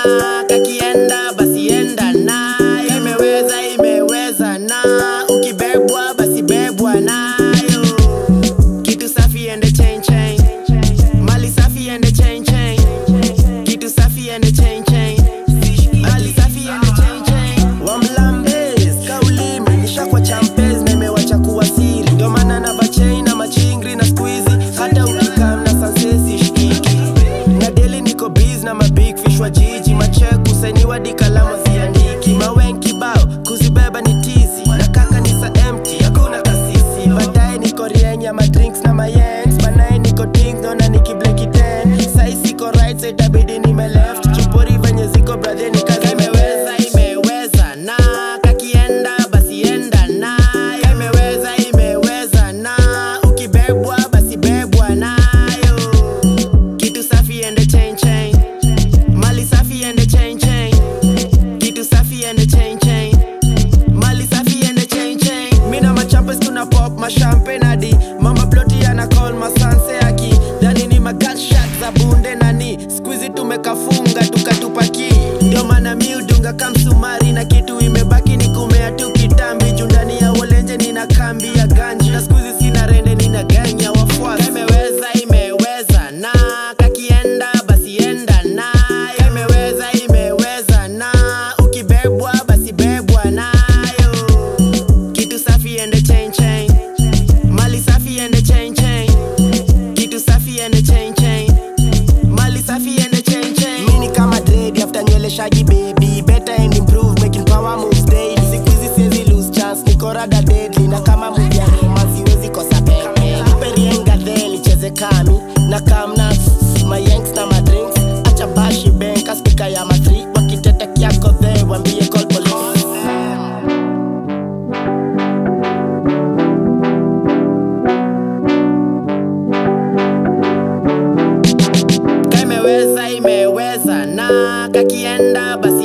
kakienda basi enda nayo imeweza imeweza na ukibebwa basi bebwa nayo kitu safi ende chain chain mali safi ende chain chain kitu safi ende chain chain mali safi ende chain chain wamlambes kaulimi nishakwa champes na imewacha kuwa siri ndio maana na bachain na machingri na squeezy hata ukikam na sansesi shikiki na deli niko biz na mabig fish wa jiji macheku sainiwa di kalamu ziandiki mawen kibao kuzibeba ni tizi na kaka ni sa empty hakuna kasisi baadaye niko rienya madrinks na mayengs banaye niko ding naona nikibleki ten sai siko right side itabidi nime left chupori venye ziko brother ni kazi imeweza imeweza na kakienda basi enda nayo imeweza imeweza na ukibebwa basi bebwa nayo kitu safi ende chain chain mali safi ende chain chain kitu safi ende chain chain mali safi ende chain chain mina machampes tuna pop mashampe nadi mama ploti ana call masanse aki dhani ni magatshak za bunde nani skuizi tumekafunga tukatupaki ndio maana mi udunga kamsumari na kitu imebaki ni kumea tu kitambi juu ndani ya wolenje nina kambi ya ganji na skuizi sina rende nina ganya wafuasi imeweza imeweza na kakienda basi enda nayo imeweza imeweza na ukibebwa basi bebwa nayo kitu safi ende chain chain mali safi ende chain chain kitu safi ende chain chain mali safi ende chain chain mini kama dread after nywele shaggy baby better and improve making power moves daily siku hizi siwezi lose chance niko rada deadly na kama movie ya Roma siwezi kosa pepe perienga then icheze kami na kamna mayanks na madrinks acha bashi benka spika ya matri wakitete kiako the wambie call police ka imeweza imeweza na kakienda basi